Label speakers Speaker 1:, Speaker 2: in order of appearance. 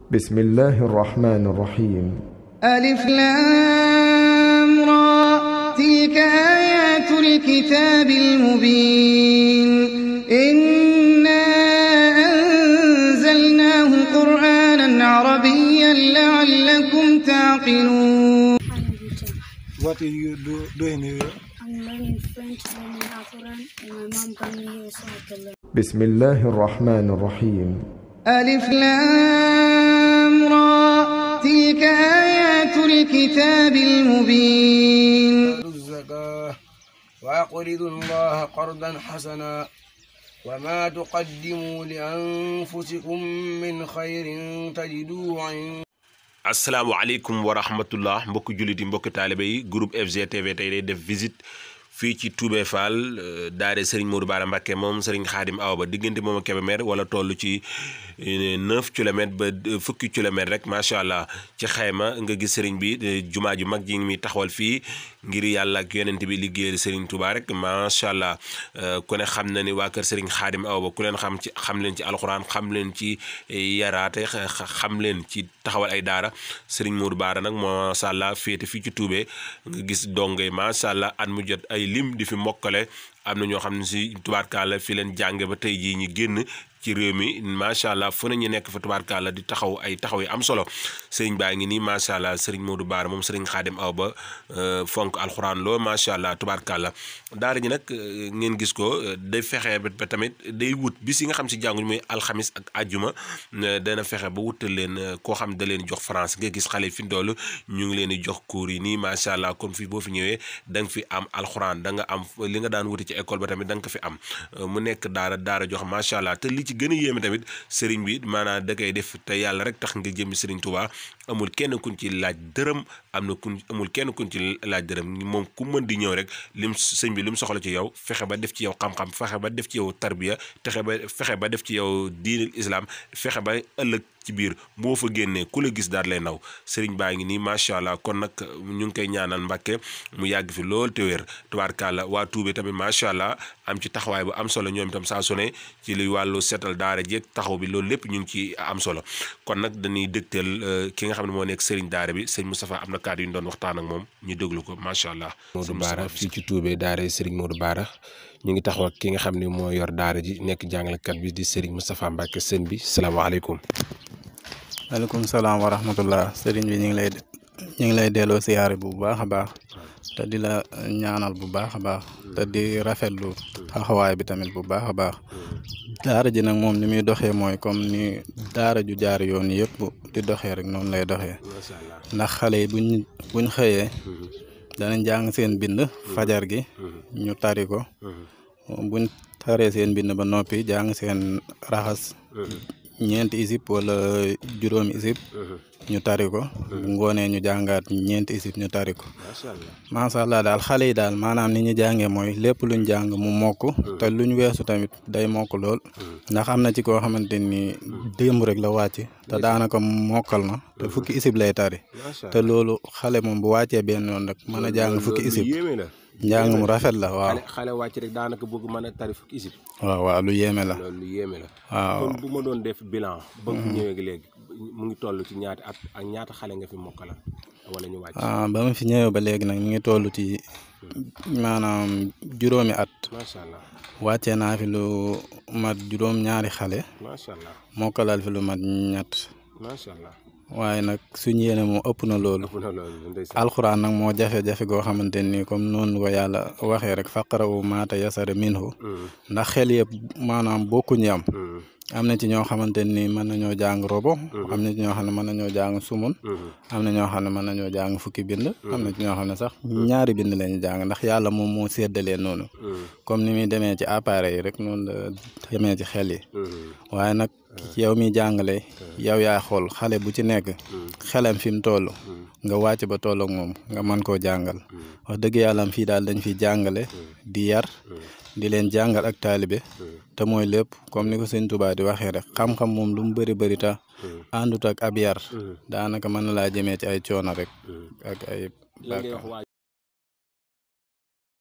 Speaker 1: بسم الله الرحمن الرحيم
Speaker 2: ألف لام را تلك آيات الكتاب المبين إنا أنزلناه قرآنا عربيا لعلكم تعقلون
Speaker 3: What are you do, doing here?
Speaker 4: I'm learning French, learning Alquran, and my mom brought me here so I could learn.
Speaker 1: بسم الله الرحمن الرحيم
Speaker 2: ألف لام را تلك آيات الكتاب المبين
Speaker 5: آتوا الزكاة وأقرضوا الله قرضا حسنا وما تقدموا لأنفسكم من خير تجدوه عند
Speaker 6: asalaamaaleykum wa rahmatullah mbokki jullit yi mbokki taalibe yi groupe FGTV tey day def visite fii ci Toubé Fall daare Serigne Modou Bara Mbacké moom Serigne Khadim Awa Ba diggante moom ak Kébémer wala toll ci 9 kilomètres ba fukki kilomètres rek macha allah ci xayma nga gis Serigne bi jumaa ju mag ji ngi muy taxawal fii ngir yàlla ak yonent bi liggéeyal Serigne Touba rek macha allah ku ne xam na ni waa kër Serigne Khadim Awa Ba ku leen xam ci xam leen ci alxuraan xam leen ci yaraate xam leen ci taxawal ay daara Serigne Modou Bara nag macha allah féete fii ci Toubé nga gis dongay macha allah at mu jot ay lim di fi mokkale am na ñoo xam ne si tubaarkaala fi leen jànge ba tey jii ñi génn ci réew mi macha allah fu ne ñu nekk fa tubaarkaala di taxaw ay taxaw yi am solo sëriñ baa ngi nii macha allah sëriñ Modou Bara moom sëriñ Xaadim Awa Ba fonk alxuraan loo macha allah tubaarkaala daara ji nag ngeen gis ko day fexe ba tamit day wut bis yi nga xam si jànguñu muy alxamis ak ajjuma dana fexe ba wutal leen koo xam da leen jox France nga gis xale fi ndoolu ñu ngi leen di jox cours yi nii macha allah kon fii boo fi ñëwee da nga fi am alxuraan da nga am li nga daan wuti ci école ba tamit da nga ko fi am mu nekk daara daara jox macha allah te li ci gën a yéeme tamit sëriñ bi maanaam da koy def te yàlla rek tax nga jëmmi sëriñ Touba amul kenn kuñ ci laaj dërëm am na kuñ amul kenn kuñ ci laaj dërëm moom ku mën di ñëw rek lim sëñ bi lim soxla ci yow fexe ba def ci yow xam-xam fexe ba def ci yow tarbiya texe ba fexe ba def ci yow diinil islam fexe ba ëllëg ci biir boo fa génnee ku la gis daal lay naw sëriñ baa ngi nii macha allah kon nag ñu ngi koy ñaanal Mbàkke mu yàgg fi lool te wér tubaarkàlla waa Tuubé tamit macha allah am ci taxawaay bu am solo ñoom itam saa su ne ci li wàllu seetal daara jeeg taxaw bi loolu lépp ñu ngi ci am solo kon nag dañuy dëgteel ki nga xam ne moo nekk sëriñ daara bi sëñ Moustapha am na kàddu yu ñu doon waxtaan ak moom ñu déglu ko macha allah.
Speaker 7: Modou Bara fii ci Toubé daara sëriñ Modou Bara ñu ngi taxaw ak ki nga xam ne moo yor daara ji nekk jàngalekat bi di sëriñ Moustapha Mbacke sëñ bi salaamaaleykum.
Speaker 8: maaleykum salaam wa rahmatullah sëriñ bi ñu ngi lay ñu ngi lay delloo siyaare bu baax a baax te di la ñaanal bu baax a baax te di rafetlu taxawaay bi tamit bu baax a baax daara ji nag moom ni muy doxee mooy comme ni daara ju jaar yoon yëpp di doxee rek noonu lay doxee ndax xale yi buñ buñ xëyee danañ jàng seen bind fajar gi ñu tari ko buñ taree seen bind ba noppi jàng seen raxas ñeenti isib wala juróomi isib ñu tari ko bu ngoonee ñu jàngaat ñeenti isib ñu tari ko macha allah daal xale yi daal maanaam ni ñu jàngee mooy lépp luñ jàng mu mokk te luñ weesu tamit day mokk lool ndax am na ci koo xamante ni démb rek la wàcc te daanaka mokkal na te fukki isib lay tari te loolu xale moom bu wàccee benn yoon rek mën a jàng fukki isib njàng mu rafet la waaw
Speaker 7: xale wàcc rek daanaka bëgg mën a tari fukki isib.
Speaker 8: waaw waaw lu yéeme la
Speaker 7: loolu lu yéeme la.
Speaker 8: waaw
Speaker 7: kon bu ma doon def bilan. ba mu ñëwee léegi mu ngi toll ci ñaata at ak ñaata xale nga fi mokkala wala ñu wàcc.
Speaker 8: ah ba ma fi ñëwee ba léegi nag ñu ngi toll ci maanaam juróomi at.
Speaker 7: macha allah
Speaker 8: wàccee naa fi lu mat juróom ñaari xale.
Speaker 7: macha allah
Speaker 8: mokkalal fi lu mat ñett.
Speaker 7: macha allah.
Speaker 8: waaye nag suñu yéene moom ëpp na loolu.
Speaker 7: ëpp na loolu ndeysaan.
Speaker 8: alxuraan nag moo jafe-jafe goo xamante ni comme noonu ko yàlla waxee rek faqarawu maata yasara minhu ndax xel yëpp maanaam bokkuñu am. am na ci ñoo xamante ni mën nañoo jàng robo. am na ci ñoo xam ne mën nañoo jàng sumun. am na ñoo xam ne mën nañoo jàng fukki bind. am na ci ñoo xam ne sax ñaari bind lañu jàng ndax yàlla moom moo séddalee noonu. comme ni muy demee ci appareil yi rek noonu la demee ci xel yi. waaye nag yow mi jàngale yow yaa xool xale bu ci nekk xelam fi mu toll nga wàcc ba toll ak moom nga mën koo jàngal wax dëgg yàlla fii daal dañ fi jàngale di yar di leen jàngal ak taalibe te mooy lépp comme ni ko sëñ Tuubaa di waxee rek xam-xam moom lu mu bëri bëri ta àndut ak ab yar daanaka mën na laa jëmee ci ay coono rek ak ay